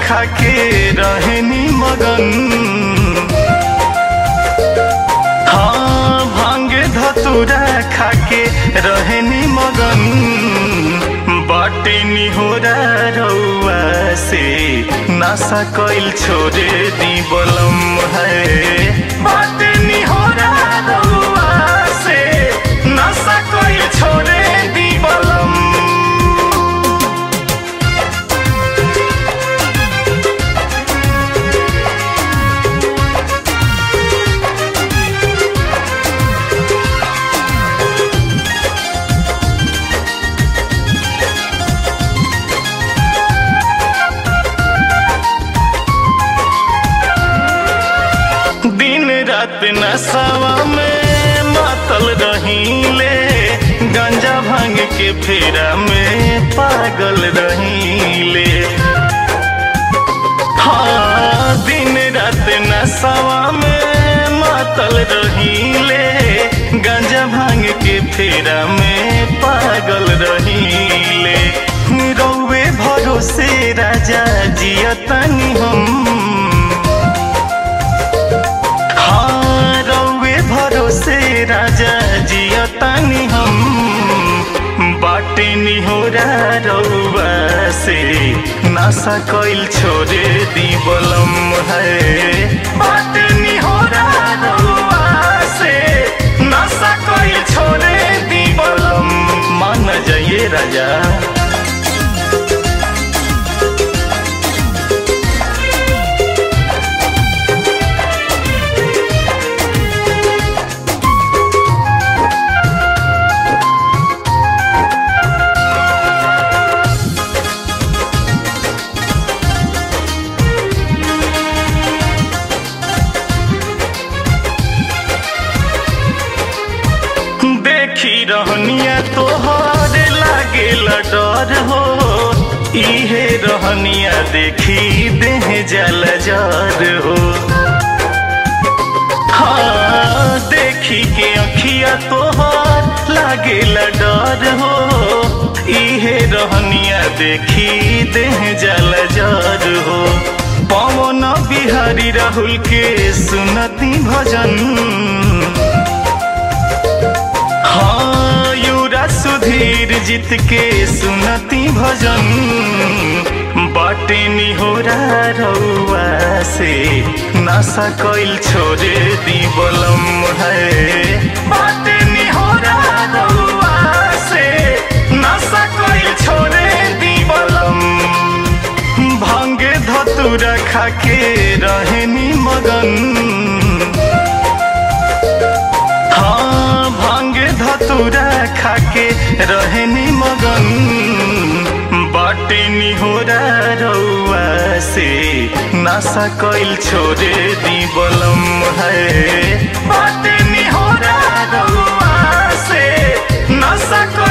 खाके रहनी मगन हाँ भांगे धतुरा खाके रहनी मगन बाटे निहोरा रउआ से नशा कइल छोड़े दी बलम है बाटे निहोरा रउआ से नशा कइल छोड़े दी बलम दिन रात नशवा में मातल रहीले गंजा भांग के फेरा में पागल रहीले हाँ दिन रात नशवा में मातल रहीले गंजा भांग के फेरा में पागल रहीले रौवे भरोसे राजा जियतनी हम हाँ रौवे भरोसे राजा जियतानी हम बाटे निहोरा रौवा से नशा कइल छोड़े दी बलम है बाटे निहोरा रौवा से नशा कइल छोड़े दी बलम मान जाइए राजा देखी रहनिया तोहर लागे डर हो इहे रहनिया देखी देह जल जर हो हाँ देखी के अखिया तोहर लागे डर हो इहे रहनिया देखी देह जल जर हो पवन बिहारी राहुल के सुनती भजन हाँ युरा सुधीर जीत के सुनती भजन बाटे निहोरा रउआ से नशा कइल छोड़े दी बलम है बाटे निहोरा रउआ से नशा कइल छोड़े दी बलम भांगे धतुरा खाके रहनी मगन हाँ भांगे धतुरा खाके रहनी मगन बाटे निहोरा रउआ से नशा कइल छोड़े दी बलम है बाटे निहोरा रउआ से नशा